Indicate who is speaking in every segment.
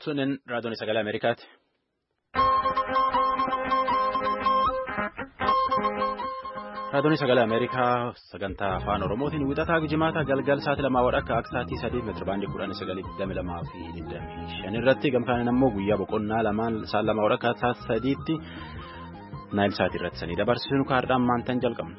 Speaker 1: Sunin raadiyoon sagalee Ameerikaati. Raadiyoon sagalee Ameerikaa sagantaa afaan Oromootiin wixataa jimaata galgal sa'aatii lamaa wadhakka akka sa'aatii sadii meetira baandii kudhan sagalii digdami lamaa fi digdamii shan irratti gamtaan immoo guyyaa boqonnaa lamaan sa'aatii lamaa wadhakka sa'aatii sadiitti naayil sa'aatii irratti sanii dabarsinu kaardhaan maantaan jalqabna.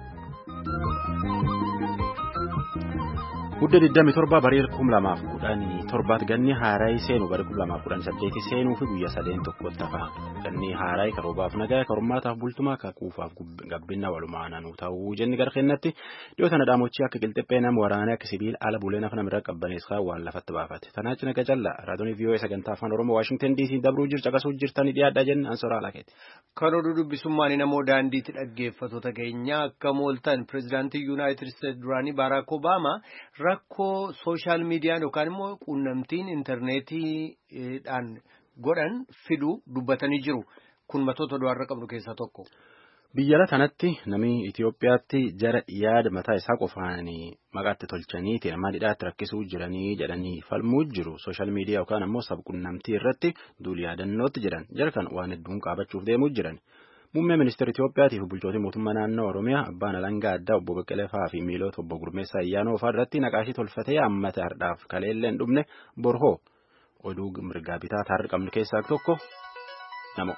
Speaker 1: Guddaa 27 barii 2017 ganni haaraayii seenuu barii 2018 seenuu fi guyyaa sadeen tokkotti hafa. Ganni haaraayii karoobaaf nagaa karoomaataaf bultumaa kakuufaaf gabbinna walumaa naannoo ta'uu jenni gara kennatti dhiyoo sana dhaamochii akka qilxiphee nama waraanaa akka sibiila ala bulee nafa namirra qabbaneessaa waan lafatti baafate. Tanaachi naga callaa raadiyoon vii'oo sagantaa afaan oromoo waashingtan diisii dabruu jiru caqasuu jirtanii dhiyaadhaa jenna ansoraa alakeeti.
Speaker 2: Kan oduu dubbisummaan namoo daandiitti dhaggeeffattoota keenya akka mooltan pireezidaantii yuunaayitid isteetsi duraanii baaraak obaamaa rakkoo sooshaal miidiyaan yookaan immoo quunnamtiin intarneetiidhaan godhan fiduu dubbatanii jiru. Kun matoota du'aarra qabnu keessaa tokko.
Speaker 1: Biyya kanatti namni Itoophiyaatti jara yaada mataa isaa qofaan maqaatti tolchaniiti nama dhidhaatti rakkisuu jiranii jedhanii falmuu jiru. Sooshaal miidiyaa yookaan ammoo sabquunnamtii irratti duul yaadannootti jiran jara kan waan hedduun qaabachuuf deemuu jiran. Muummee ministeera Itoophiyaatiif bulchootii mootummaa naannoo Oromiyaa abbaan alangaa addaa obbo Baqqalee fa'aa fi miilota obbo Gurmeessaa Ayyaanoo fa'aa irratti naqaashii tolfatee hammata hardhaaf kaleellee hin dhumne borhoo oduu mirgaa bitaa taarri qabnu keessaa tokko namo.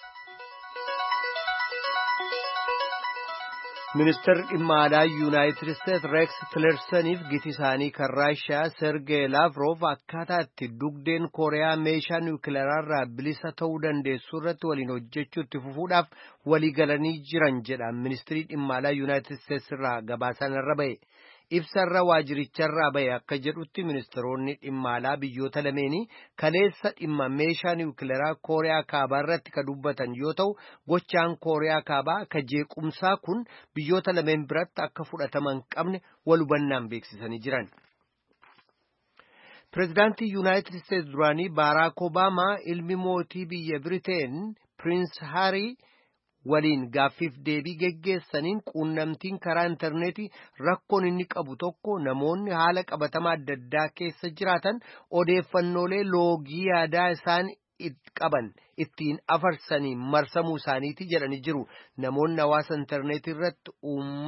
Speaker 2: Ministeerri dhimma alaa Yuunaayitid Isteetsi Reeks Tilersaniif giti isaanii kan Raashiyaa Sergey Laavrov akkaataa itti dugdeen Kooriyaa meeshaa niwukileeraarraa bilisa ta'uu dandeessu irratti waliin hojjechuu itti fufuudhaaf walii galanii jiran jedha ministeerri dhimma alaa Yuunaayitid Isteetsi irraa gabaasaan irra ba'e. Ibsarra waajiricharraa ba'e akka jedhutti ministeeronni dhimma alaa biyyoota lameenii kaleessa dhimma meeshaa niwukileeraa Kooriyaa Kaabaa irratti ka dubbatan yoo ta'u gochaan Kooriyaa Kaabaa ka jeequmsaa kun biyyoota lameen biratti akka fudhataman qabne wal hubannaan beeksisanii jiran. Pireezidaantii Yuunaayitid Isteetsi duraanii Baaraak Obaamaa ilmi mootii biyya Biriteen Piriins Haarii. waliin gaaffiif deebii geggeessaniin quunnamtiin karaa intarneetii rakkoon inni qabu tokko namoonni haala qabatamaa adda addaa keessa jiraatan odeeffannoolee loogii yaadaa isaan qaban ittiin afarsanii marsamuu isaaniiti jedhanii jiru namoonni hawaasa intarneetii irratti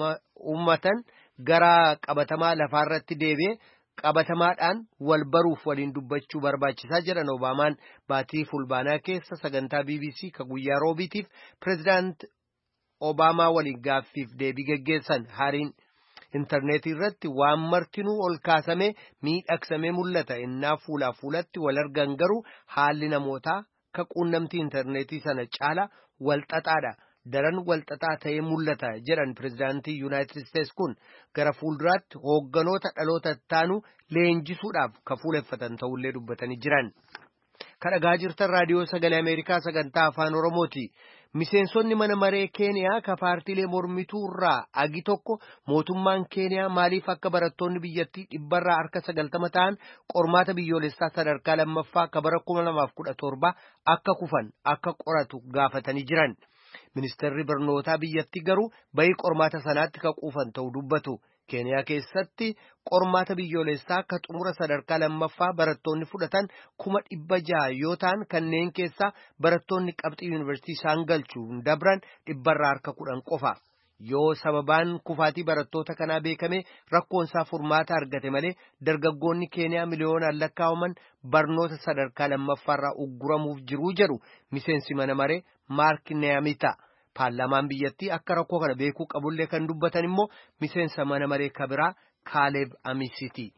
Speaker 2: uummatan gara qabatamaa lafaarratti deebi'e. qabatamaadhaan wal baruuf waliin dubbachuu barbaachisaa jedhan obaamaan baatii fulbaanaa keessa sagantaa bbc ka guyyaa roobiitiif pireezidaant obaamaa waliin gaaffiif deebii geggeessan hariin intarneetii irratti waan martinuu ol kaasamee miidhagsamee mul'ata innaa fuulaa fuulatti wal argan garuu haalli namootaa ka quunnamtii intarneetii sana caala wal xaxaadha. daran walxaxaa ta'ee mul'ata jedhan pireezidaantii yuunaayitid isteetsi kun gara fuulduraatti hoogganoota dhaloota ittaanu leenjisuudhaaf ka fuuleffatan ta'ullee dubbatanii jiran. kadhagaa jirtan raadiyoo sagalee ameerikaa sagantaa afaan oromooti miseensonni mana maree keeniyaa ka paartiilee mormituu irraa agi tokko mootummaan keeniyaa maaliif akka barattoonni biyyattii dhibbarraa harka sagaltama ta'an qormaata biyyoolessaa sadarkaa lammaffaa ka bara kuma lamaaf kudha torba akka kufan akka qoratu gaafatanii jiran. Ministeerri barnootaa biyyattii garuu bayii qormaata sanaatti ka quufan ta'uu dubbatu. Keeniyaa keessatti qormaata biyyoolessaa akka xumura sadarkaa lammaffaa barattoonni fudhatan kuma dhibba jaha yoo ta'an kanneen keessaa barattoonni qabxii yuunivarsiitii isaan galchuun dabran dhibbarraa harka kudhan qofa. Yoo sababaan kufaatii barattoota kanaa beekame rakkoonsaa furmaata argate malee dargaggoonni keeniyaa miliyoonaan lakkaa'aman barnoota sadarkaa lammaffaarraa ugguramuuf jiruu jedhu miseensi mana maree maark neemita. Paarlaamaan biyyattii akka rakkoo kana beekuu qabullee kan dubbatan immoo miseensa mana maree kabiraa kaaleeb amisiti.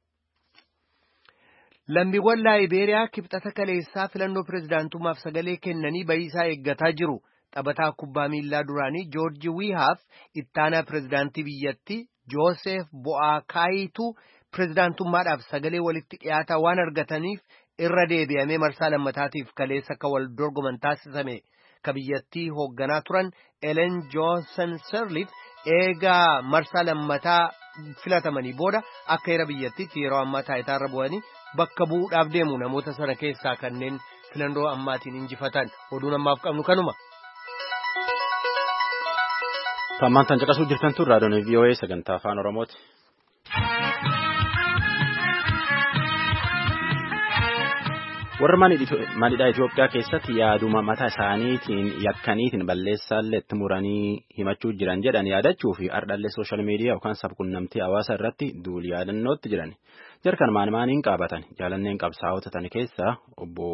Speaker 2: Lammiiwwan laayibeeriyaa kibxata kaleessaa filannoo pireezidaantummaaf sagalee kennanii bayiisaa eeggataa jiru. Taphataa kubbaa miilaa duraanii Joorji Wiihaaf ittaanaa pireezidaantii biyyattii Joosef Bo'aakaayitu pireezidaantummaadhaaf sagalee walitti dhiyaataa waan argataniif irra deebi'amee marsaa lammataatiif kaleessa akka wal dorgoman taasisame. Ka biyyattii hoogganaa turan Elen Joonsan Sirleef eegaa marsaa lammataa filatamanii booda akka heera biyyattiitti yeroo ammaa taayitaarra bu'anii bakka bu'uudhaaf deemu namoota sana keessaa kanneen filannoo ammaatiin injifatan oduun ammaaf qabnu kanuma.
Speaker 1: Tammaan tan caqasuu jirtan tun raadiyoon VOA sagantaa afaan Oromooti. warra manidhaa Itoophiyaa keessatti yaaduma mataa isaaniitiin yakkaniitiin balleessaallee itti muranii himachuu jiran jedhan yaadachuu fi ardhallee sooshaal miidiyaa yookaan sabquunnamtii hawaasa irratti duuli yaadannootti jiran jarkan maan maaniin qaabatan jaalanneen qabsaa'ota tan keessaa obbo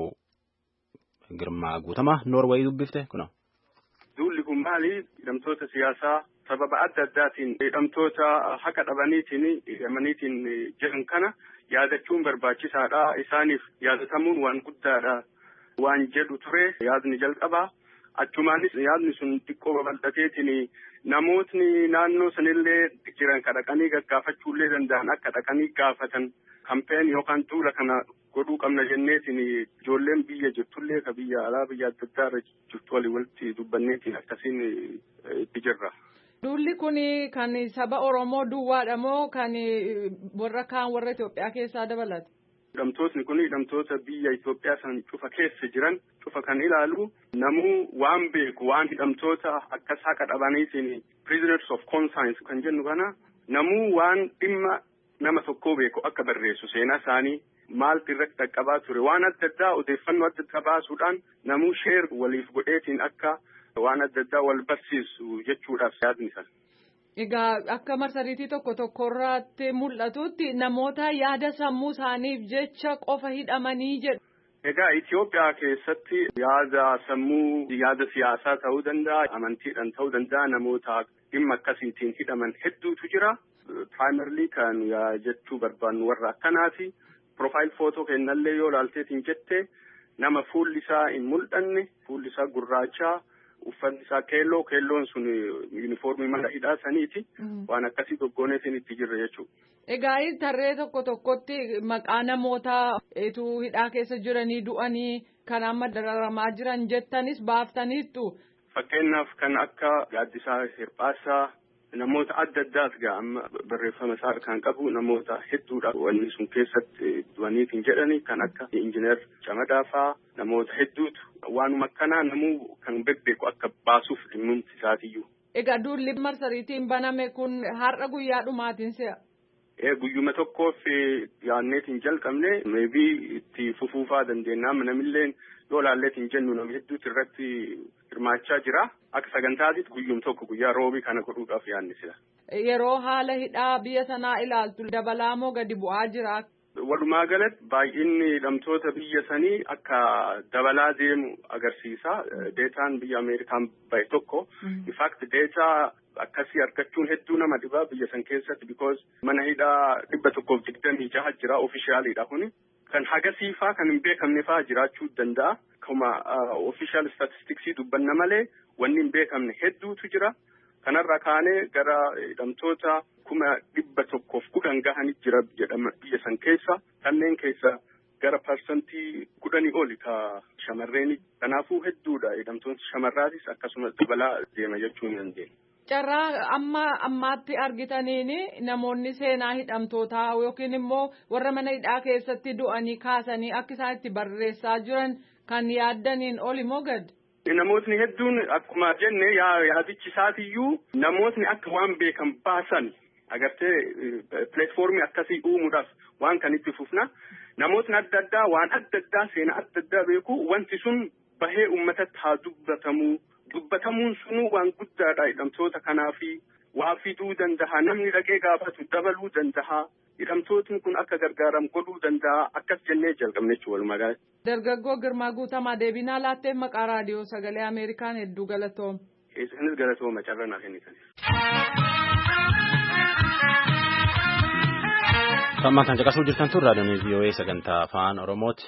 Speaker 1: Girmaa Guutamaa Noorweey dubbifte kuna.
Speaker 3: Duulli kun maali? Hidhamtoota siyaasaa sababa adda addaatiin hidhamtoota haqa dhabaniitiin hidhamaniitiin jedhan kana yaadachuun barbaachisaadha. Isaaniif yaadatamuun waan guddaadha. Waan jedhu ture yaadni jalqabaa. Achumaanis yaadni sun xiqqoo babal'ateetiin namootni naannoo sanillee jiran ka dhaqanii gaggaafachuullee danda'an akka dhaqanii gaafatan kampeen yookaan tuula kana godhuu qabna jenneetiin ijoolleen biyya jirtullee ka biyya alaa biyya adda addaa irra jirtu walii walitti dubbanneetiin akkasiin itti jirra.
Speaker 4: Duulli kun kan saba Oromoo duwwaadha moo kan warra kaan warra Itoophiyaa keessaa dabalata?
Speaker 3: Hidhamtootni kun hidhamtoota biyya Itoophiyaa san cufa keessa jiran cufa kan ilaalu namuu waan beeku waan hidhamtoota akkas haqa dhabaniitiin prisoners of conscience kan jennu kana namuu waan dhimma nama tokkoo beeku akka barreessu seenaa isaanii maaltu irratti dhaqqabaa ture waan adda addaa odeeffannoo adda addaa baasuudhaan namuu sheer waliif godheetiin akka waan adda addaa wal barsiisu jechuudhaaf yaadni sana.
Speaker 4: Egaa akka marsariitii tokko tokkorratti mul'atutti namoota yaada sammuu isaaniif jecha qofa hidhamanii jedhu.
Speaker 3: Egaa Itoophiyaa keessatti yaada sammuu yaada siyaasaa ta'uu danda'a amantiidhaan ta'uu danda'a namoota dhimma akkasiitiin hidhaman hedduutu jira. Piraayimarlii kan jechuu barbaannu warra akkanaati. Profaayil footoo kennallee yoo ilaalteetiin jette nama fuulli isaa hin mul'anne fuulli isaa gurraachaa. uffanni isaa keelloo keelloon sun yuunifoormii mana hidhaa saniiti waan akkasii goggooneetiin itti jirre jechuudha.
Speaker 4: Egaa tarree tokko tokkotti maqaa namoota etuu hidhaa keessa jiranii du'anii kan amma dararamaa jiran jettanis baaftaniittu.
Speaker 3: Fakkeenyaaf kan akka gaaddisaa hirphaasaa namoota adda addaas gaa amma barreeffama isaa kan qabu namoota hedduudha wanni sun keessatti du'aniitiin jedhani kan akka injiinar Camadaa fa'aa namoota hedduutu waanuma akkanaa namuu kan bebbeeku akka baasuuf dhimmumti isaatiyyuu.
Speaker 4: Egaa duulli marsariitiin baname kun har'a guyyaa dhumaatiin se'a.
Speaker 3: Ee guyyuma tokkoof yaadneetiin jalqabne meebii itti fufuufaa dandeenya namilleen yoo laalleetiin jennu nama hedduutu irratti hirmaachaa jira. Akka sagantaatitti guyyum tokko guyyaa roobii kana godhuudhaaf yaadne sila.
Speaker 4: Yeroo haala hidhaa biyya sanaa ilaaltu dabalaa moo gadi bu'aa jira?
Speaker 3: Walumaa galatti baay'inni hidhamtoota biyya sanii akka dabalaa deemu agarsiisa. Deetaan biyya Ameerikaan bahe tokko. In fact deetaa akkasii argachuun hedduu nama dhibaa biyya san keessatti because mana hidhaa dhibba tokkoof digdamii jaha jira ofishaaliidha kuni. Kan hagasiifaa kan hin beekamne fa'aa jiraachuu danda'a. Akkuma ofishaal statistiksii dubbanna malee wanni hin beekamne hedduutu jira. Kanarra kaanee gara hidhamtoota kuma dhibba tokkoof kudhan gahanii jira jedhama biyya san keessa. Kanneen keessa gara parsantii kudhanii oli ka shamarreeni. Kanaafuu hedduudha hidhamtoonni shamarraatis akkasumas dabalaa deema jechuu ni dandeenya.
Speaker 4: Carraa amma ammaatti argitaniin namoonni seenaa hidhamtootaa yookiin immoo warra mana hidhaa keessatti du'anii kaasanii akka isaan itti barreessaa jiran kan yaaddaniin oli moo gad?
Speaker 3: Namootni hedduun akkuma jenne yaadichi isaatiyyuu namootni akka waan beekan baasan agartee pileetfoormii akkasii uumuudhaaf waan kan itti fufna. Namootni adda addaa waan adda addaa seenaa adda addaa beeku wanti sun bahee uummatatti haa dubbatamu. Dubbatamuun sunuu waan guddaadha hidhamtoota kanaafi waa fiduu danda'a namni dhaqee gaafatu dabaluu danda'a. Hidhamtootni kun akka gargaaramu godhuu danda'a akkas jennee jalqabne jechuudha walumaa galatti.
Speaker 4: Dargaggoo Girmaa Guutamaa deebinaa laattee maqaa raadiyoo sagalee Ameerikaan hedduu galatooma.
Speaker 3: Isinis galatooma carraa naaf kennitaniif.
Speaker 1: Sammaan kan caqasuu jirtan tun raadiyoon VOA sagantaa afaan Oromooti.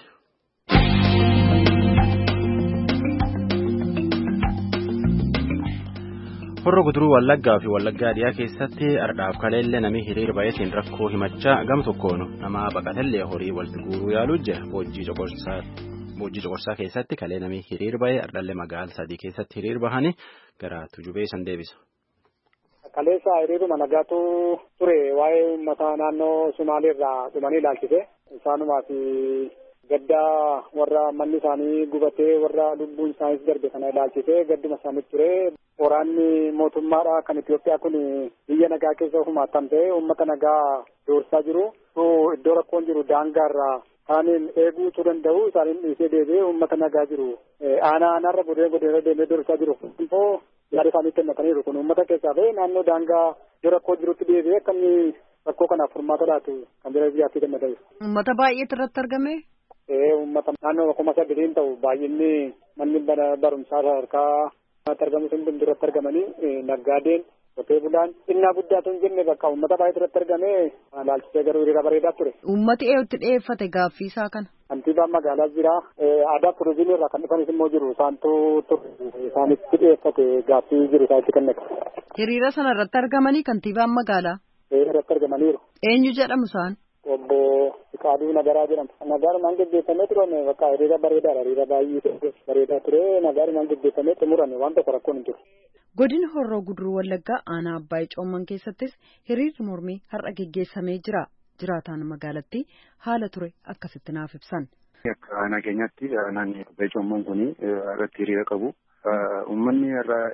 Speaker 1: Horro guduruu Wallaggaa fi Wallaggaa dhiyaa keessatti ardhaaf kaleellee namni hiriira baay'atiin rakkoo himachaa gama tokkoon nama baqatellee horii walitti guuruu yaaluu jira. Boojjii Coqorsaa keessatti kalee namni hiriira baay'ee ardhallee magaala sadii keessatti hiriira bahanii gara tujubee san deebisa.
Speaker 5: Kaleessa hiriiruma nagaatu ture waa'ee uummata naannoo Sumaaleerraa dhumanii ilaalchise. Isaanumaaf gaddaa warra manni isaanii gubatee warra lubbuun isaaniis darbe kana ilaalchise gadduma isaaniif ture. Waraanni mootummaadha kan Itoophiyaa kun biyya nagaa keessa ofumaattan ta'e uummata nagaa doorsaa jiru. Iddoo rakkoon jiru daangaarraa isaaniin eeguutu danda'u isaaniin dhiisee deebi'ee uummata nagaa jiru aanaa aanaarra godee godeerra deemee dorsaa jiru immoo yaada isaanii kennataniiru kun uummata keessaa ba'ee naannoo daangaa yoo rakkoo jirutti deebi'ee akka inni rakkoo kanaaf furmaata laatu kan jira biyyaatti gammada'e.
Speaker 6: Uummata baay'eetu irratti argame.
Speaker 5: Ee uummata naannoo kuma sadiitiin ta'u baay'inni manni barumsaa sadarkaa argamu sun hundi irratti argamanii naggaadeen qotee bulaan xinnaa guddaatu hin jenne bakka uummata baay'eetu irratti argame laalchisee garuu hiriira bareedaa ture.
Speaker 6: Uummati eeyutti dhiyeeffate gaaffii isaa kana.
Speaker 5: Kantiibaan magaalaa jira. Aadaa turizimii irraa kan dhufanis immoo jiru. Isaantu isaanitti dhiyeeffate gaaffii jiru isaanitti kennate.
Speaker 6: Hiriira sana irratti argamanii kantiibaan magaalaa.
Speaker 5: Irratti argamaniiru.
Speaker 6: Eenyu jedhamu isaan?
Speaker 5: Obbo Fiqaaduu Nagaraa jedhama. Nagaarumaan gaggeeffamee turame bakka hiriira bareedaadha. Hiriira baay'ee bareedaa ture. Nagaarumaan gaggeeffamee xumurame waan tokko rakkoon hin jiru.
Speaker 6: Godina Horroo Guduruu Wallaggaa aanaa Abbaayii Coomman keessattis hiriirri mormii har'a geggeessamee jira. Jiraataan magaalattii haala ture akkasitti naaf ibsan.
Speaker 7: Akka aanaa keenyatti naannoo Abbaayii Coomman kun irratti hiriira qabu. Uummanni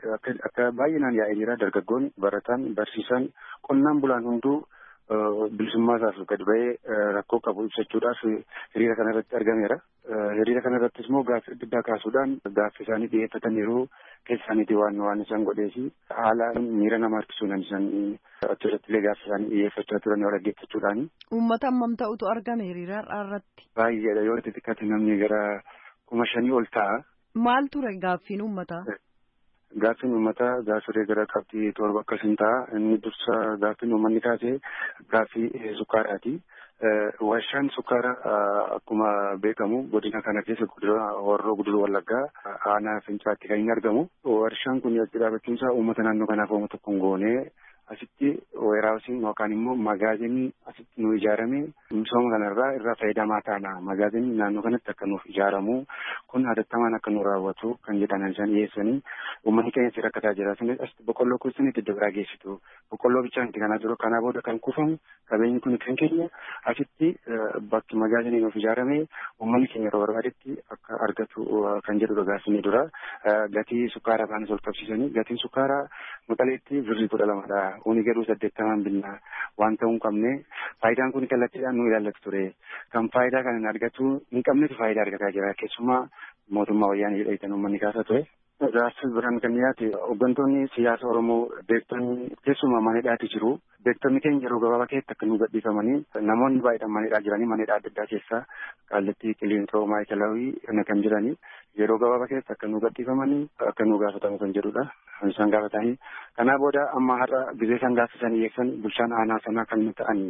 Speaker 7: akka baay'inaan yaa'ee jira. Dargaggoon, barataan, barsiisaan, qonnaan bulaan hunduu bilisummaa isaaf gad ba'ee rakkoo qabu ibsachuudhaaf hiriira kana irratti argameera. Hiriira kana irrattis immoo gaaffii adda addaa kaasuudhaan gaaffii isaanii dhiyeeffataniiru keessa isaaniitii waan waan isaan godheesi haala miira nama harkisuudhaan isaan achirratti illee gaaffii isaanii dhiyeeffachaa turan yoo dhaggeeffachuudhaani.
Speaker 6: Uummata hammam ta'utu argame hiriira irratti?
Speaker 7: Baay'eedha yoo xixiqqaate namni gara kuma shanii ol ta'a.
Speaker 6: Maal ture gaaffiin uummataa?
Speaker 7: Gaaffiin uummataa gaaffilee gara qabxii torba akkasiin ta'a. Inni dursa gaaffiin uummanni kaasee gaaffii sukkaaraati. Warshaan sukkaara akkuma beekamu godina kana keessa horroo guduruu wallaggaa aanaa fincaatti kan inni argamu. Warshaan kun achi dhaabachuun isaa uummata naannoo kanaaf uummata tokkoon goonee asitti weeraawusiin yookaan immoo magaazinii asitti nu ijaarame misooma kanarraa irraa fayyadamaa taana. Magaazinii naannoo kanatti akka nuuf ijaaramu kun hatattamaan akka nu raawwatu kan jedhan isaan dhiyeessanii uummanni keenya si rakkataa jira. Asitti boqqolloo kuusan itti dabaraa geessitu. Boqqolloo bichaan itti kanaa jiru kanaa booda kan kuufamu qabeenyi kun kan keenya asitti bakki magaazinii nuuf ijaarame uummanni keenya yeroo barbaadetti akka argatu kan jedhudha gaaffinni dura. Gatii sukkaaraa baanis ol qabsiisanii gatiin sukkaaraa maqaleetti birrii kudha lamadha. Uni garuu saddeettamaan binnaa waan ta'uu hin qabne faayidaan kun kallattiidhaan nu ilaallatu ture. Kan faayidaa kana argatu hin qabnetu faayidaa argataa jira. Keessumaa mootummaa wayyaanee jedhaman uummanni kaasaa ture. Gaaffii biraan kan dhiyaate hooggantoonni siyaasa Oromoo beektonni keessumaa maneedhaati jiru. Beektonni keenya yeroo gabaabaa keessatti akka nu gadhiifamanii namoonni baay'eedhaan maneedhaa jiranii maneedhaa adda addaa keessaa kallattii qiliinxoo maayikalaawii kana kan jiranii yeroo gabaabaa keessatti akka nu gadhiifamanii akka nu gaafatamu kan jedhudha. Isaan gaafatanii kanaa booda amma har'a gizee isaan gaaffisan dhiyeessan bulchaan aanaa sanaa kan ta'an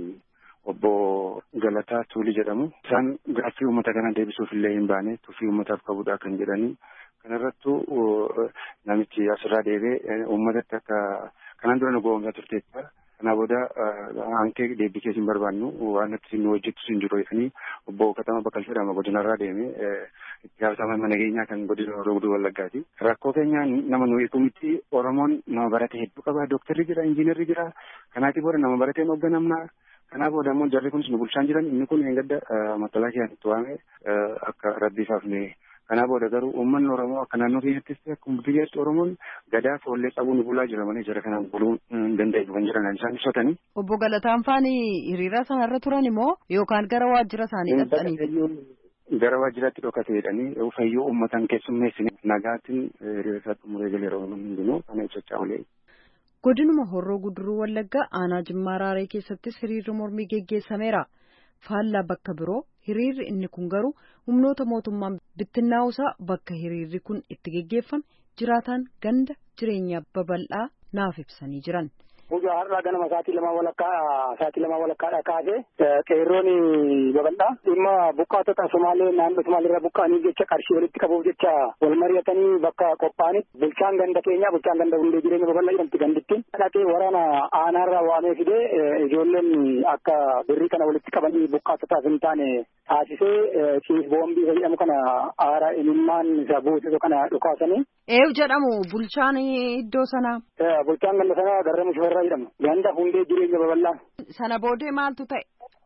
Speaker 7: obbo Galataa Tuulii jedhamu. Isaan gaaffii uummata kana deebisuuf illee hin baane tuffii uummataaf qabudha kan jedhanii kanarrattu namichi asirraa deebee uummatatti akka kanaan dura nu goomsaa turteetta. Kanaa booda hankee deebii keessa hin barbaannu waan nuti nu hojjettu hin jiru jedhanii obbo Katama Baqqal jedhama godinarraa deemee itti gaafatamaa mana keenyaa kan godina Horroo Guduruu Wallaggaati. Rakkoo keenya nama nu hiikumitti Oromoon nama barate hedduu qaba. Dooktarri jira, injiinarri jira. Kanaatii booda nama barateen hoogganamna. Kanaa booda immoo jarri kunis nu bulchaan jiran inni kun eeggadda matalaa kiyaan itti waame akka rabbiifaaf ne Kanaa booda garuu uummanni Oromoo akka naannoo keenyattis akkuma biyyaatti Oromoon gadaa foollee qabuu nu bulaa jira malee jara kanaan buluu hin danda'u kan jiran isaan ibsatanii.
Speaker 6: Obbo Galataan faanii hiriira sanarra turan immoo yookaan gara waajjira isaanii dhaqxanii.
Speaker 7: Gara waajjiraatti dhokate jedhanii fayyuu uummataan keessummeessine nagaatiin hiriira isaa xumuree galee yeroo hundinuu kana ibsachaa olee.
Speaker 6: Godinuma Horroo Guduruu Wallaggaa aanaa Jimmaa Raaree keessattis hiriirri mormii geggeessameera. faallaa bakka biroo hiriirri inni kun garuu humnoota mootummaan bittinnaa'uusaa bakka hiriirri kun itti geggeeffame jiraataan ganda jireenyaa babal'aa naaf ibsanii jiran.
Speaker 5: Guyyaa har'aa ganama sa'aatii lama walakkaa sa'aatii lama walakkaadha kaasee qeerroon babal'aa dhimma buqqaatota Somaalee naannoo Somaaleerraa buqqa'anii jecha qarshii walitti qabuuf jecha wal mari'atanii bakka qophaa'anitti bulchaan ganda keenyaa bulchaan ganda hundee jireenya babal'aa jedhamti gandittiin dhaqee waraana aanaarraa waamee fidee ijoolleen akka birrii kana walitti qabanii buqqaatotaaf hin taane taasisee ciis boombii jedhamu kana aara imimmaan isa buusisu kana dhukaasanii.
Speaker 6: Eeyu jedhamu bulchaan iddoo sanaa.
Speaker 5: Bulchaan ganda sanaa Garramuu Shifarraa jedhamu. Ganda hundee jireenya babal'aa.
Speaker 6: Sana boodee maaltu ta'e?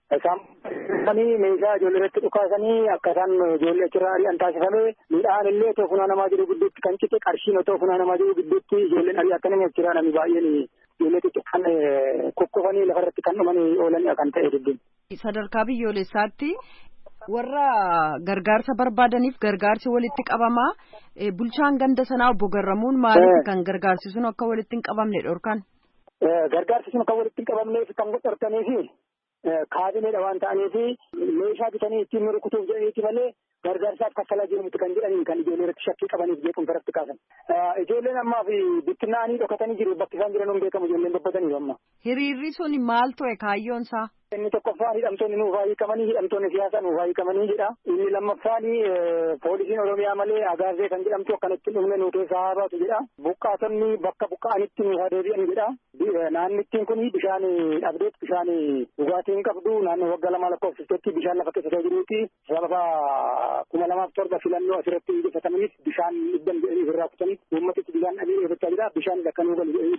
Speaker 5: Isaan meeshaa ijoollee irratti dhukaasanii akka isaan ijoollee achirraa ari'an taasifamee midhaan illee otoo funaanamaa jiru gidduutti kan cite qarshiin otoo funaanamaa jiru gidduutti ijoolleen arii akka namni achirraa namni baay'een ijoollee xixiqqaan kukkufanii lafarratti kan dhumanii oolanii kan ta'e dubbiin.
Speaker 6: Sadarkaa biyyoolessaatti warra gargaarsa barbaadaniif gargaarsi walitti qabamaa bulchaan ganda sanaa obbo Garramuun maaliif kan gargaarsi sun akka walitti hin qabamne dhorkan?
Speaker 5: Gargaarsi sun akka walitti hin qabamneef kan dhorkaniifi kaabineedha waan ta'aniifi meeshaa bitanii ittiin rukutuuf jedhaniiti malee gargaarsaaf kaffalaa jirutti kan jedhaniin kan ijoollee irratti shakkii qabaniif jeequmsa irratti kaasan. Ijoolleen ammaa fi bittinnaanii dhokatanii jiru bakki isaan jiran hin beekamu ijoolleen babbatanii amma.
Speaker 6: Hiriirri sun maal ture kaayyoon isaa?
Speaker 5: Inni tokkoffaan hidhamtoonni nuuf hiikamanii hidhamtoonni siyaasaa nuuf hiikamanii jedha. Inni lammaffaan poolisiin Oromiyaa malee agaazee kan jedhamtu akkanatti dhumne nu keessaa haa baatu jedha. Buqqaatonni bakka buqqa'anitti nuuf haa deebi'an jedha. Naannittiin kun bishaan dhabdeet bishaan dhugaatii hin qabdu naannoo waggaa lama lakkoofsistetti bishaan lafa keessa jiruuti. Sababa kuma lamaaf torba filannoo asirratti injifatamaniif bishaan dhibban jedhanii ofirraa kutanii uummatitti bishaan dhabee eeggachaa jira. Bishaan lakkanuu galu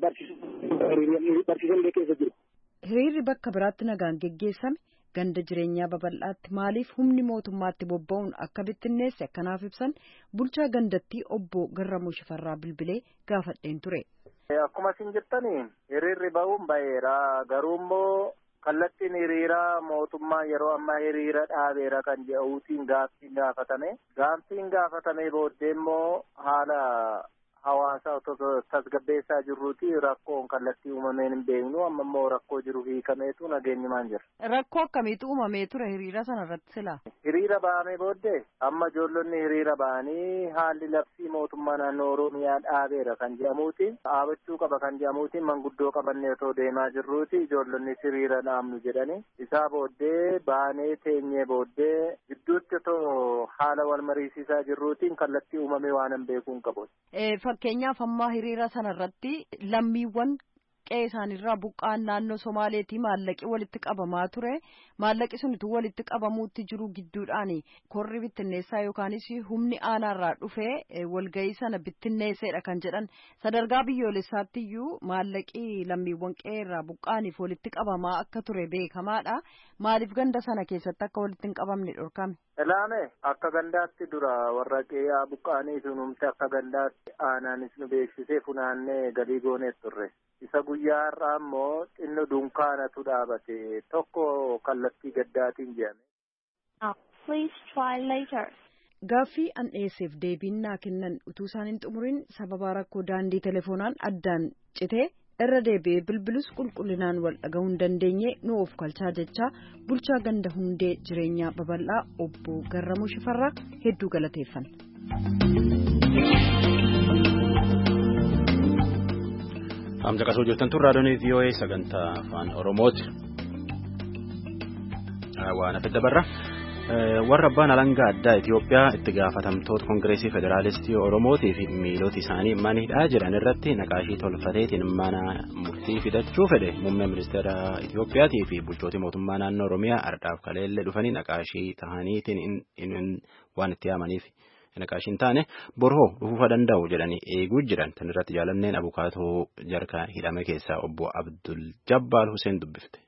Speaker 5: barsiisan keessa jiru.
Speaker 6: Hiriirri bakka biraatti nagaan geggeessame ganda jireenyaa babal'aatti maaliif humni mootummaatti bobba'uun akka bittinneesse akkanaaf ibsan bulchaa gandattii obbo Garramuu Shifarraa Bilbilee gaafadheen ture.
Speaker 8: Akkuma isin jettanii hiriirri ba'uun ba'eera garuu immoo kallattiin hiriiraa mootummaa yeroo ammaa hiriira dhaabeera kan jedhuutiin gaaffiin gaafatame gaaffiin gaafatame booddee immoo haala hawaasa otoo tasgabbeessaa jirruuti rakkoon kallattii uumameen hin beeknu amma immoo rakkoo jiru hiikameetu nageenyumaan jira.
Speaker 6: Rakkoo akkamiitu uumamee ture hiriira sana irratti silaa?
Speaker 8: Hiriira ba'amee booddee amma ijoollonni hiriira ba'anii haalli labsii mootummaa naannoo Oromiyaa dhaabeera kan jedhamuutiin dhaabachuu qaba kan jedhamuutiin manguddoo qabannee otoo deemaa jirruuti ijoollonni hiriira dhaabnu jedhani isaa booddee baanee teenyee booddee gidduutti otoo haala wal mariisisaa jirruutiin kallattii uumamee waan hin beekuun qabu.
Speaker 6: Fakkeenyaaf amma hiriira sana irratti lammiiwwan qe'ee isaaniirraa buqqaan naannoo Somaaleetii maallaqi walitti qabamaa ture. Maallaqi sunitu walitti qabamuutti jiru gidduudhaan korri bittinneessaa yookaanis humni aanaarraa dhufee walgahii sana bittinneesseedha kan jedhan sadarkaa biyyoolessaatti iyyuu maallaqi lammiiwwan qe'ee irraa buqqaaniif walitti qabamaa akka ture beekamaadha. Maaliif ganda sana keessatti akka walitti hin qabamne dhorkame?
Speaker 8: Ilaame akka gandaatti dura warra qe'ee buqqaanii sunumte akka gandaatti aanaanis nu beeksisee funaannee galii goonee turre. Isa guyyaa har'aa immoo xinno dunkaanatu dhaabate tokko kallattii gaddaatiin jedhame.
Speaker 9: Please try later.
Speaker 6: Gaaffii an dhiyeesseef deebiin naa kennan utuu isaan hin xumurin sababa rakkoo daandii telefoonaan addaan citee irra deebi'ee bilbilus qulqullinaan wal dhaga'uu hin dandeenye nu of kalchaa jechaa bulchaa ganda hundee jireenyaa babal'aa obbo Garramuu Shifarraa hedduu galateeffanna.
Speaker 1: Amma caqasuu jirtan tun raadiyoon VOA sagantaa afaan Oromooti. Waan hafe dabarra. warra abbaan alangaa addaa Itoophiyaa itti gaafatamtoota Kongireesii Federaalistii Oromootii fi miilota isaanii manidhaa jiran irratti naqaashii tolfateetiin mana murtii fidachuu fedhe muummee ministeera Itoophiyaatii fi bulchootii mootummaa naannoo Oromiyaa ardhaaf kaleellee dhufanii naqaashii tahaniitiin waan itti yaamaniif naqaashiin taane borhoo dhufuufa danda'u jedhanii eeguu jiran tan irratti jaalanneen abukaatoo jarka hidhame keessaa obbo Abdul Jabbaal Hussein dubbifte.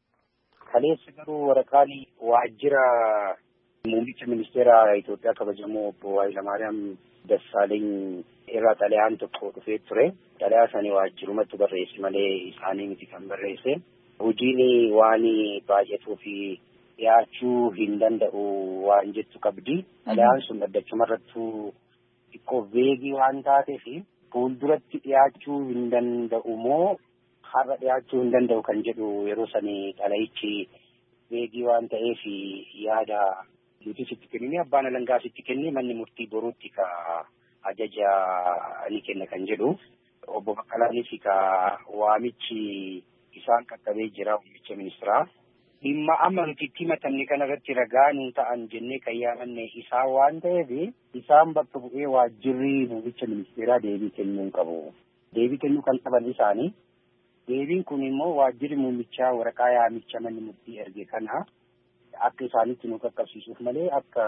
Speaker 10: Kaleessa garuu waraqaan waajjira muummicha ministeera Itoophiyaa kabajamoo obbo Hayilamaariyaam Dassaaleeny irraa xalayaan tokko dhufee ture. Xalayaa sanii waajjirumatti barreesse malee isaanii miti kan barreesse. Hojiin waan baay'atuu fi dhiyaachuu hin danda'u waan jettu qabdi. Xalayaan sun dhaddachumarrattuu xiqqoo veegii waan taateef fuulduratti dhiyaachuu hin danda'u moo har'a dhiyaachuu hin danda'u kan jedhu yeroo sanii xalayichi veegii waan ta'eef yaada nuti sitti kennine abbaan alangaa sitti kenne manni murtii boruutti ka ajaja ni kenna kan jedhu obbo Baqqalaanis ka waamichi isaan qaqqabee jira muummicha ministeeraa. Dhimma amma nuti itti himatamne kanarratti ragaa nuu ta'an jennee kan yaamanne isaan waan ta'eef isaan bakka bu'ee waajjirri muummicha ministeeraa deebii kennuu qabu. Deebii kennuu kan qaban isaanii Deebiin kun immoo waajjirri muummichaa waraqaa yaamicha manni murtii erge kana akka isaanitti nu qaqqabsiisuuf malee akka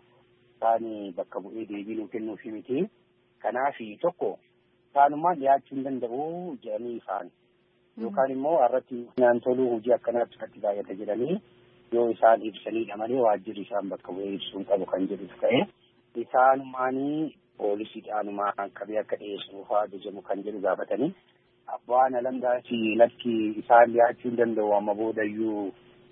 Speaker 10: isaan bakka bu'ee deebii nu kennuuf miti. Kanaaf tokko isaanummaan dhiyaachuu hin danda'u jedhanii ifaan yookaan immoo irratti naan toluu hojii akkanaatti irratti baay'ata jedhanii yoo isaan ibsanidha malee waajjirri isaan bakka bu'ee ibsuu hin qabu kan jedhuuf ka'e isaanumaanii poolisiidhaanumaan qabee akka dhiyeessuuf ajajamu kan jedhu gaafatanii. abbaan alangaas lakki isaan dhiyaachuu hin danda'u amma boodayyuu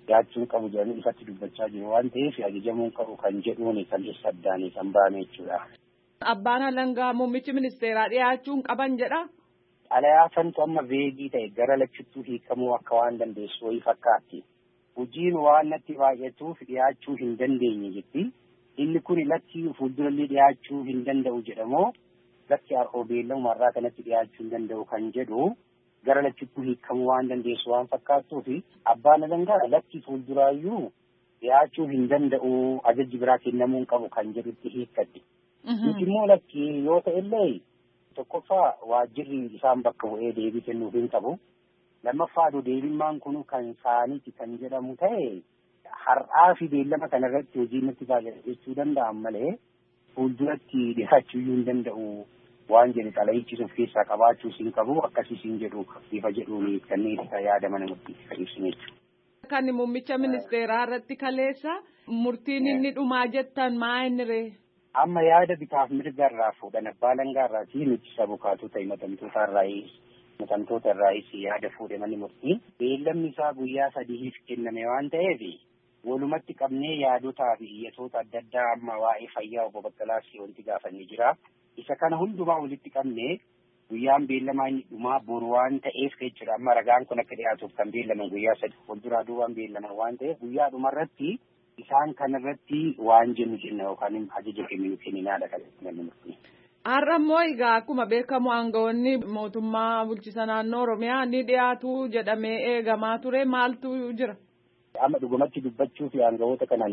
Speaker 10: dhiyaachuun qabu jedhanii ifatti dubbachaa jiru waan ta'eef ajajamuun qabu kan jedhuun kan isa addaanii kan bahame jechuudha.
Speaker 4: Abbaan alangaa muummichi ministeeraa dhiyaachuun qaban jedha.
Speaker 10: Xalayaa santu amma veegii ta'e gara lachuttuu hiikamuu akka waan dandeessu wayii fakkaatti. Hojiin waan natti baay'atuuf dhiyaachuu hin dandeenye jetti. Inni kun lakki fuuldurallee dhiyaachuu hin danda'u jedhamoo lakki har'oo beellamumarraa kanatti dhiyaachuu hin danda'u kan jedhu gara lachuttuu hiikamuu waan dandeessu waan fakkaattuuf abbaan alangaa lakki fuulduraayyuu dhiyaachuu hin danda'u ajajji biraa kennamuu hin qabu kan jedhutti hiikkatti. Nuti immoo lakki yoo ta'ellee tokkoffaa waajjirri isaan bakka bu'ee deebii kennuuf hin qabu. Lammaffaadhu deebimmaan kun kan isaaniiti kan jedhamu ta'e har'aa fi beellama kanarratti hojii natti baay'ata jechuu danda'an malee fuulduratti dhiyaachuu hin danda'u waan jedhu xalayichisuuf keessaa qabaachuu hin qabu akkasii hin jedhu bifa jedhuun kanneen yaada mana murtiitti kan ibsine jechuudha.
Speaker 4: Kan muummicha ministeeraa irratti kaleessa murtiin inni dhumaa jettan maa inni ree?
Speaker 10: Amma yaada bitaaf mirga irraa fuudhan abbaa alangaa irraa fi nuti sabukaatota himatamtoota irraayis himatamtoota irraayis yaada fuudhe manni murtii beellamni isaa guyyaa sadiif kenname waan ta'eef walumatti qabnee yaadotaa fi iyyatoota adda addaa amma waa'ee fayyaa obbo Baqqalaas wanti gaafannee jira. Isa kana hundumaa walitti qabnee guyyaan beellamaa inni dhumaa boru waan ta'eef jechuudha. Amma ragaan kun akka dhiyaatuuf kan beellaman guyyaa sadi fuulduraa duubaan beellaman waan ta'eef guyyaa dhumarratti isaan kanarratti waan jennu jenna yookaan ajaja kenninu kenninaadha kan namni murtii.
Speaker 4: Har'a immoo egaa akkuma beekamu aangawoonni mootummaa bulchisa naannoo Oromiyaa ni dhiyaatu jedhamee eegamaa ture maaltu jira?
Speaker 10: Amma dhugumatti dubbachuu fi aangawoota kanan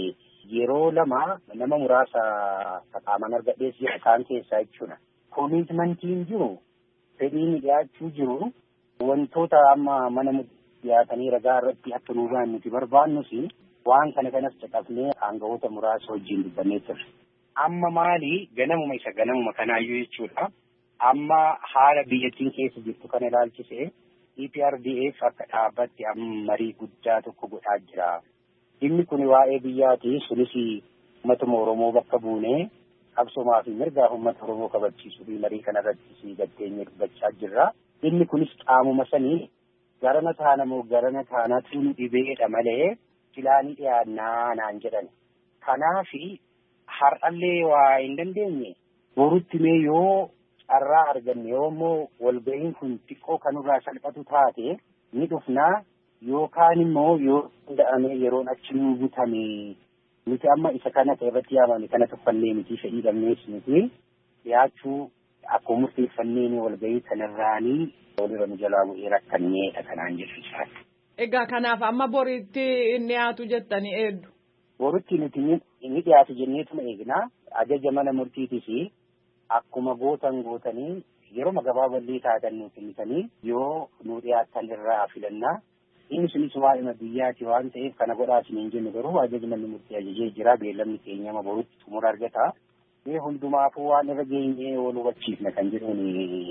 Speaker 10: yeroo lama nama muraasa qaaman argadhees jira isaan keessaa jechuudha. Koomitimantiin jiru fedhiin dhiyaachuu jiru wantoota amma mana dhiyaatanii ragaa irratti akka nuu ba'an nuti barbaannus waan kana kanas caqafnee aangawoota muraasa wajjin dubbannee turre. Amma maali ganamuma isa ganamuma kanaayyuu jechuudha. Amma haala biyyattiin keessa jirtu kana ilaalchisee EPRDF akka dhaabbatti amma marii guddaa tokko godhaa jira. Dhimmi kun waa'ee biyyaati sunis uummatuma Oromoo bakka buunee qabsomaa fi mirgaa uummata Oromoo kabachiisuu fi marii kanarratti si gatteenye dubbachaa jirra. Dhimmi kunis qaamuma sanii garana taana moo garana taanatu nu dhibeedha malee filaanii dhiyaannaa naan jedhan. Kanaafi har'allee waa hin dandeenye borutti mee yoo carraa arganne yoo immoo walga'iin kun xiqqoo kanurraa salphatu taate ni dhufnaa yookaan immoo yoo danda'ame yeroon achi nuu butame nuti amma isa kana irratti yaamame kana tuffannee miti fedhii dhabnees miti dhiyaachuu akkuma murteeffanneen walga'ii kanarraanii walirra nu jalaa bu'ee rakkanneedha kanaan jechuudha.
Speaker 4: Egaa kanaaf amma boriitti inni dhiyaatu jettanii eeddu.
Speaker 10: Boritti nuti inni dhiyaatu jenneetuma eegnaa ajaja mana murtiitis akkuma gootan gootanii yeroo gabaaballee taatan nu kennitanii yoo nu dhiyaatan irraa filannaa inni sunis waa'ima biyyaati waan ta'eef kana godhaa hin jennu garuu ajaji manni murtii ajajee jira beellamni keenya amma borutti xumura argata. Mee hundumaafuu waan irra geenyee wal hubachiifna kan jedhuun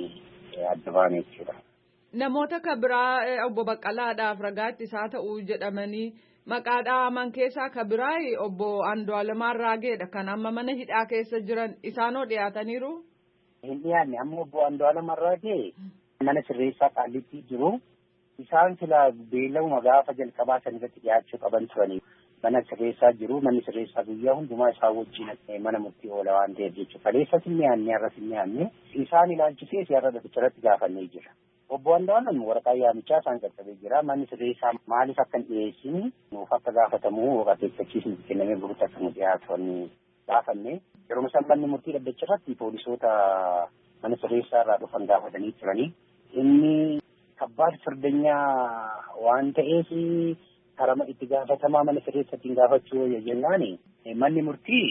Speaker 10: adda baane jechuudha.
Speaker 4: Namoota ka biraa obbo Baqqalaadhaaf ragaatti isaa ta'uu jedhamanii maqaa dhaaman keessaa ka biraa obbo Andu'aalamaa Raageedha kan amma mana hidhaa keessa jiran isaanoo dhiyaataniiru.
Speaker 10: Hin dhiyaanne amma obbo Andu'aalamaa Raagee mana sirreessaa qaallitti jiru. Isaan sila beellamuma gaafa jalqabaa san irratti dhiyaachuu qaban turanii mana sirreessaa jiru manni sirreessaa guyyaa hundumaa isaa wajjin mana murtii oola waan ta'eef jechuudha. Kaleessas hin dhiyaanne har'as hin dhiyaanne isaan ilaalchisee siyaasa dhabicharatti gaafannee jira. Obbo Andu'aalam waraqaa yaamichaa isaan qaqqabee jira. Manni sirreessaa maaliif akka hin dhiyeessine nuuf akka gaafatamu akeekkachiisni kennamee burutti akka nu dhiyaatan gaafanne. Yeroo isaan manni murtii dhaddacha irratti poolisoota mana sirreessaa irraa dhufan gaafatanii turanii. Inni kabbaad firdanyaa waan ta'eef karama itti gaafatamaa mana sirreessaatiin gaafachuu jennaan manni murtii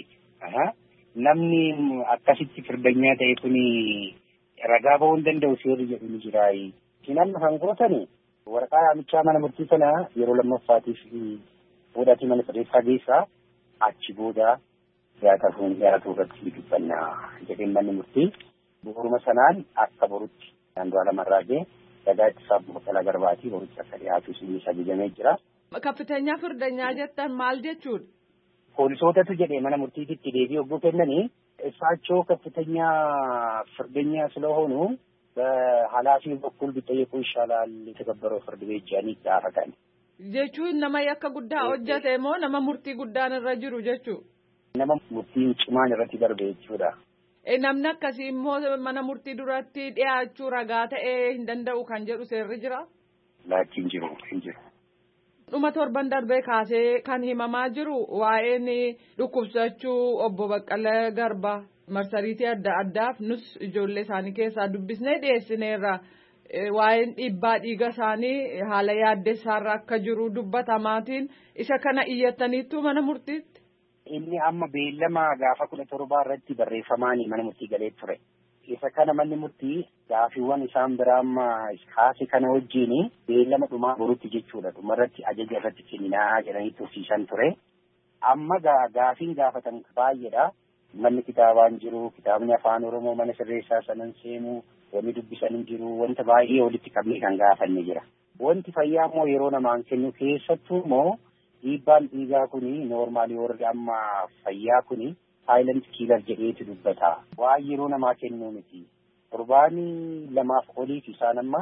Speaker 10: namni akkasitti firdanyaa ta'e kun ragaa ba'uu hin danda'u seerri jedhu ni jira. Isin kan gootan waraqaa yaamichaa mana murtii sana yeroo lammaffaatiif fuudhatii mana sirreessaa geessaa achi booda dhiyaatafuun dhiyaatuu irratti dubbanna jedheen manni murtii bu'uuruma sanaan akka borutti Andu'aalam Raagee ragaa ittisaaf Baqqalaa Garbaatii borutti akka dhiyaatu isinis ajajamee jira.
Speaker 4: Kaffiteenyaa firdanyaa jettan maal jechuudha?
Speaker 10: Poolisootatu jedhee mana murtiititti deebii hogguu kennanii እሳቸው ከፍተኛ ፍርደኛ ስለሆኑ በኃላፊው በኩል ቢጠየቁ ይሻላል የተከበረው ፍርድ ቤት ጃኒ ይዳረጋል
Speaker 4: Jechuun nama yakka guddaa hojjate moo nama murtii guddaan irra jiru jechuu?
Speaker 10: Nama murtiin cimaan irratti darbe jechuudha.
Speaker 4: Namni akkasii immoo mana murtii duratti dhiyaachuu ragaa ta'ee hin danda'u kan jedhu seerri jira?
Speaker 10: Laachi hin jiru hin jiru.
Speaker 4: Dhuma torban darbee kaasee kan himamaa jiru waa'een dhukkubsachuu obbo Baqqalee Garba marsariitii adda addaaf nus ijoollee isaanii keessaa dubbisnee dhiyeessineerra. Waa'een dhiibbaa dhiiga isaanii haala yaaddessaarra akka jiru dubbatamaatiin isa kana iyyattaniittu mana murtiitti.
Speaker 10: Inni amma beellama gaafa kudha torbaa irratti barreeffamaan mana murtii galee ture. Isa kana manni murtii gaafiiwwan isaan biraa amma kaase kana wajjin beellama dhumaa borutti jechuudha. Dhumarratti ajaja irratti kenninaa jedhanii tursiisan ture. Amma gaafiin gaafatan baay'eedha. Manni kitaabaan jiru, kitaabni afaan Oromoo mana sirreessaa sanan seenuu, wanni dubbisan hin jiru, wanta baay'ee walitti qabnee kan gaafanne jira. Wanti fayyaa immoo yeroo namaan kennu keessattuu immoo dhiibbaan dhiigaa kuni noormaalii warri amma fayyaa kuni saayilent kiilar jedheetu dubbata. Waan yeroo namaa kennuu miti. Torbaanii lamaaf oliif isaan amma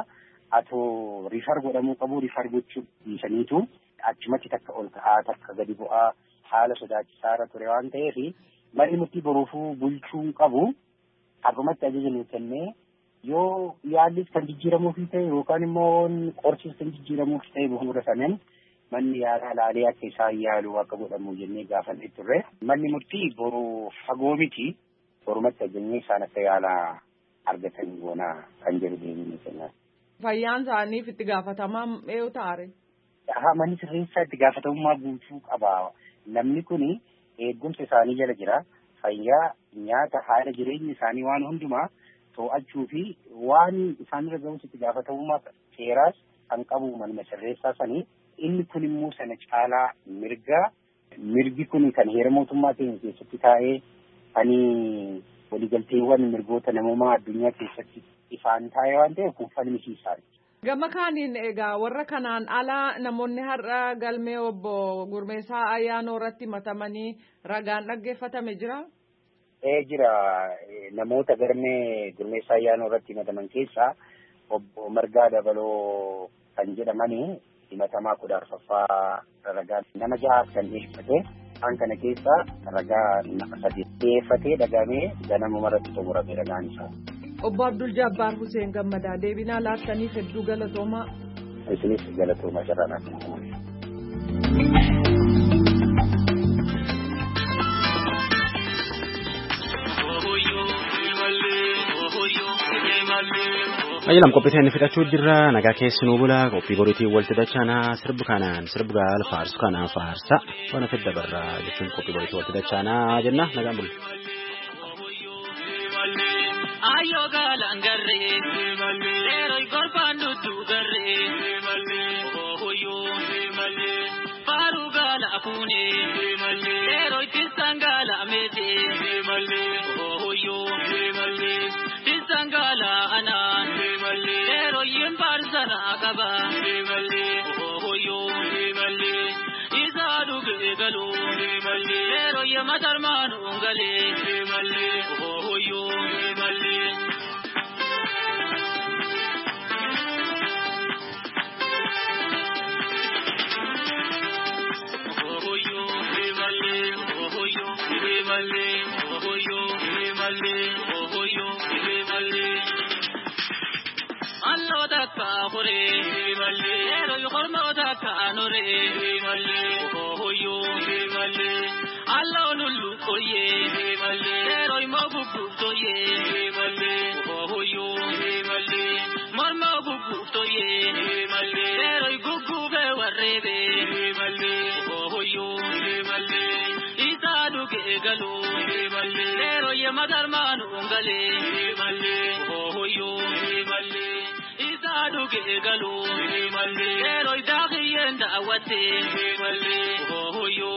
Speaker 10: atoo rifar godhamuu qabu rifar gochuu dhiisaniitu achumatti takka ol ka'aa takka gadi bu'aa haala sodaachisaarra ture waan ta'eef manni murtii boruufuu bulchuu qabu akkumatti ajaja nuu kennee yoo yaallis kan jijjiiramuuf ta'e yookaan immoo qorsis kan jijjiiramuuf ta'e bu'uura saneen manni yaalaa laalee akka isaan yaalu akka godhamu jennee gaafannee turre manni murtii boru fagoo miti borumatti ajajnee isaan akka yaalaa argatan goona kan jedhu deemanii kennan.
Speaker 4: Fayyaan isaaniif itti gaafatamaa eenyu taare?
Speaker 10: Haa manni sirreessaa itti gaafatamummaa guutuu qaba. Namni kun eegumsa isaanii jala jira. Fayyaa nyaata haala jireenya isaanii waan hundumaa to'achuu fi waan isaanirra ga'us itti gaafatamummaa seeraas kan qabu manuma sirreessaa sanii inni kun immoo sana caalaa mirgaa mirgi kun kan heera mootummaa keenya keessatti taa'ee kan waliigalteewwan mirgoota namummaa addunyaa keessatti ifaan taa'ee waan ta'eef kun falmisiisaadha.
Speaker 4: Gama kaaniin egaa warra kanaan alaa namoonni har'a galmee obbo Gurmeessaa ayyaanoo irratti matamanii ragaan dhaggeeffatame jira.
Speaker 10: Ee jira namoota galmee Gurmeessaa ayyaanoo irratti mataman keessaa obbo Margaa Dabaloo kan jedhamanii himatamaa kudha arfaffaa ragaa nama jahaaf kan dhiyeeffate isaan kana keessaa ragaa nama sadi dhiyeeffatee dhagamee ganamuma irratti xumurame ragaan isaa.
Speaker 4: Obbo Abdul Jabbaar Hussein Gammadaa deebinaa laattaniif hedduu galatoomaa.
Speaker 10: Isinis galatooma jarana.
Speaker 1: Ayyalam qophii inni fidhachuu jirra nagaa keessinuu bula qophii boriitiin walitti dachaanaa sirbu kanaan sirbu gaal faarsu kanaan faarsa wana fidda barraa jechuun qophii boriitiin walitti dachaanaa jenna nagaan bula.
Speaker 11: Ayo galan garre, lero gorban dutu garre, ohoyo, faru gala kune, lero tisan gala mete, ohoyo, tisan gala anan, lero yimbar sana kaba, ohoyo, isa duge galo, lero yamatar manu ngale, ohoyo, Allo dakka hore, ero yukormo dakka anore, ohoyo, allo lullu koye, ero imo bubu toye, ohoyo, mormo bubu toye, ero gugu be warrebe, ohoyo, isa duge galo, ero ye madarmanu ngale, ohoyo, isa duge galo, ero idagiyen dawate, ohoyo,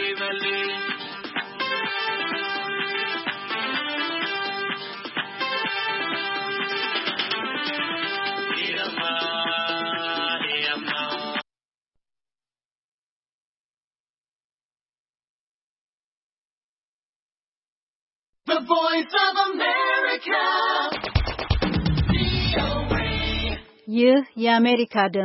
Speaker 12: The voice of America.
Speaker 6: ይህ የአሜሪካ